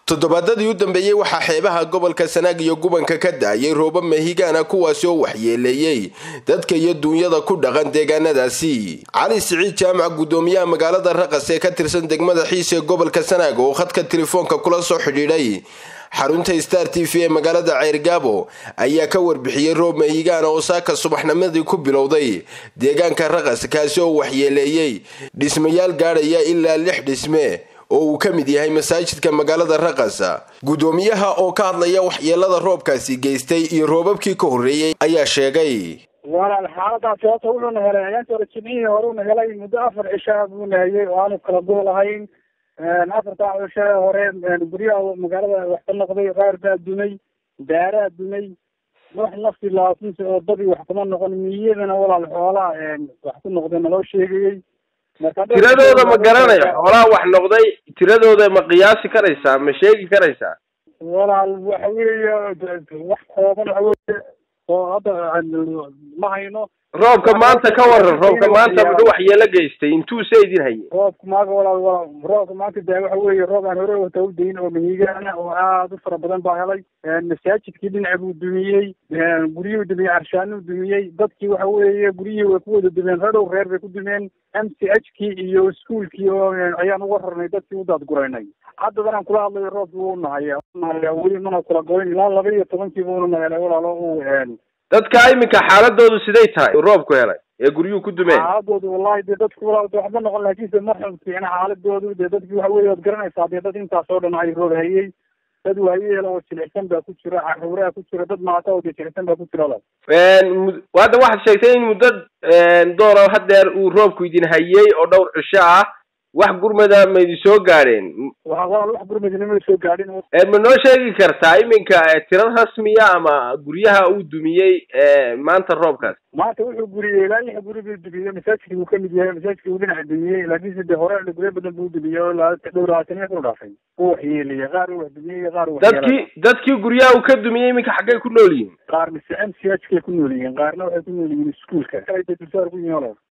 toddobaadadii u dambeeyey waxaa xeebaha gobolka sanaag iyo gubanka ka da-ayay roobo mehigaana kuwaasi oo waxyeeleeyey dadka iyo duunyada ku dhaqan deegaanadaasi cali siciid jaamac guddoomiyaha magaalada raqas ee ka tirsan degmada xiis ee gobolka sanaag oo khadka telefoonka kula soo xidhiidhay xarunta star t v ee magaalada ceyrgaabo ayaa ka warbixiyey roob mehigaana oo saaka subaxnimadii ku bilowday deegaanka raqas kaasi oo waxyeeleeyey dhismayaal gaadhaya ilaa lix dhisme oo uu ka mid yahay masaajidka magaalada raqas guddoomiyaha oo ka hadlaya waxyeelada roobkaasi geystay iyo roobabkii ka horreeyey ayaa sheegay walaal xaaladaasi horta wuxuuna helay ayaantii hore jimcihii hore una helay muddo afar cishaa buuna hayay oo aanu kala gool ahayn afartaa cisha hore guryaha magaalada wax ka noqday qaar baa dumay daaraa dumay wax nafti laasinsa oo dadii wax kuma noqon miyadana walaal xoolaha wax ku noqday naloo sheegayey tiradooda ma garanayo xoolaha wax noqday tiradooda ma qiyaasi karaysaa ma sheegi karaysaa walaal waxa weeye wax kooban waxa weye oo hadda ma hayno roobka maanta ka waran roobka maanta muxuu waxyeelo geystay intuu se idin hayay roobka maaga walaal walaal roobka maanta de waxa weeye roob aan hore wata u dayin oo mahigaana oo aad u fara badan baa helay masaajidkii dhinaca buu dumiyey guryuhu dumiyey carshaanuu dumiyey dadkii waxa weeye guryihii way ku wada dumeen radhow reer bay ku dumeen m c h kii iyo iskuolkii oo ayaan uga rarnay dadkii u daadguraynay haddadan aan kula hadlayo roobki wuu nahaya nahaya weli mana kula goyn ilaa laba iyo tobankiiba una nahelay walaalo uu dadka iminka xaaladoodu siday tahay roobku helay ee guryuhu ku dumeen xaaladoodu wallahi dee dadku walaal waxba noqon laakiinse ma xun fiicna xaaladoodu dee dadki waxa weye waad garanaysaa dee dad intaas oo dhan ay roob hayey dad waayeela oo jilicsan baa ku jira caruuraa ku jira dad maata oo dee jilicsan baa ku jira walaal hadda waxaad sheegtay in muddo doora hadeer uu roobku idin hayey oo dhowr cisho ah wax gurmada ma idin soo gaadheen walaal wax gurmadina ma soo gaadhin ma noo sheegi kartaa iminka tiro rasmiya ama guryaha uu dumiyey maanta roobkaas maanta wuxuu guriyey ilaa lix guri buu dumiyey masaajidka uu kamid yahay masaajidka uu dhinaca dumiyey laakiinse de hore guryo badan buu dumiyey oo dhow labaatan ku dhaafay uu waxyeeliyey qaar uu wax dumiyey iyo qaar uu dadkii dadkii guryaha uu ka dumiyey iminka xaggay ku nool yihiin qaar mise m c h kay ku nool yihiin qaarna waxay ku nool yihiin iskuolka dulsaar ku yihiin walaal